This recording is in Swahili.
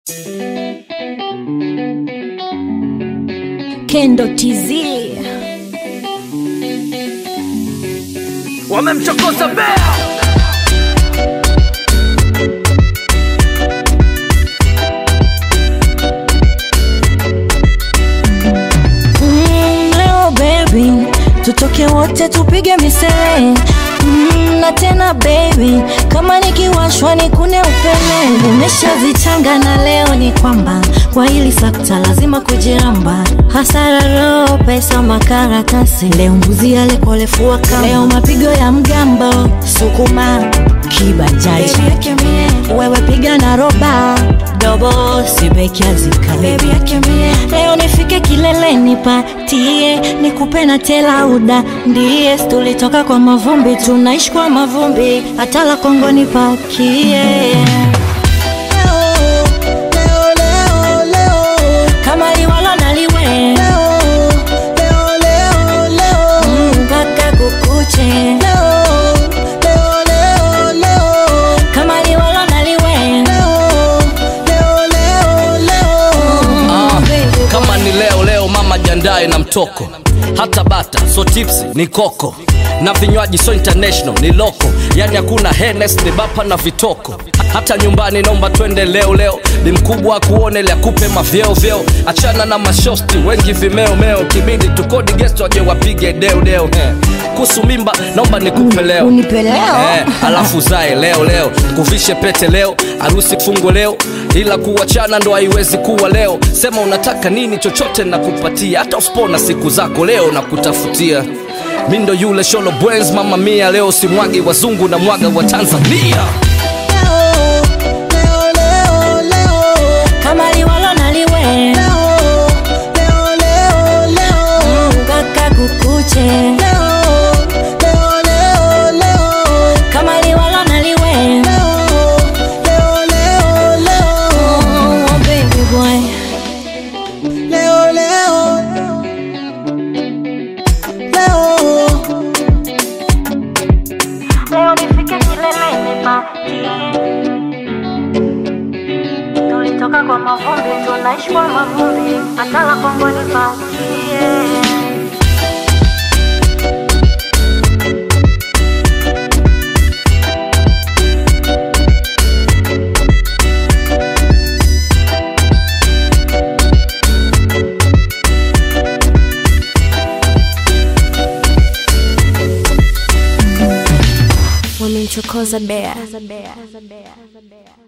Kendo TZ wamemchokoza bea mm, leo baby tutoke wote tupige misele mm, na tena baby kama nikiwashwa nikune upele umeshazichanga na leo ni kwamba kwa hili sakta lazima kujiramba hasara roho pesa makaratasi leo mbuzi yale kolefua kama leo mapigo ya mgambo sukuma kibajaji wewe piga na roba dobo sibekiazika leo nifike kileleni patie nikupe na telauda ndiye tulitoka kwa mavumbi tunaishi kwa mavumbi hata la kongo nipakie kama liwalo naliwe mpaka kukuche kama liwalo naliwe Ah, kama ni leo leo mama jandae na mtoko hata bata so tipsi ni koko na vinywaji so international ni loko yani hakuna henes ni bapa na vitoko hata nyumbani naomba twende leo leo ni mkubwa akuone ili akupe mavyeo vyeo achana na mashosti wengi vimeo meo kibidi tukodi gesto waje wapige deo deo eh. kuhusu mimba naomba nikupe leo Unipe leo? eh, alafu zae leo leo kuvishe pete leo harusi fungo leo ila kuachana ndo haiwezi kuwa leo sema unataka nini chochote na kupatia hata usipona siku zako leo na kutafutia mi ndo yule sholo bwens mama mia leo simwagi wazungu na mwaga wa tanzania kama liwalo naliwe mpaka kukuche kama liwalo naliwe Oh, baby boy Leo, leo, leo, leo nifike kileleni patie tulitoka kwa mavumbi tunaishi kwa mavumbi hata la kongo nipatie wamemchokoza bea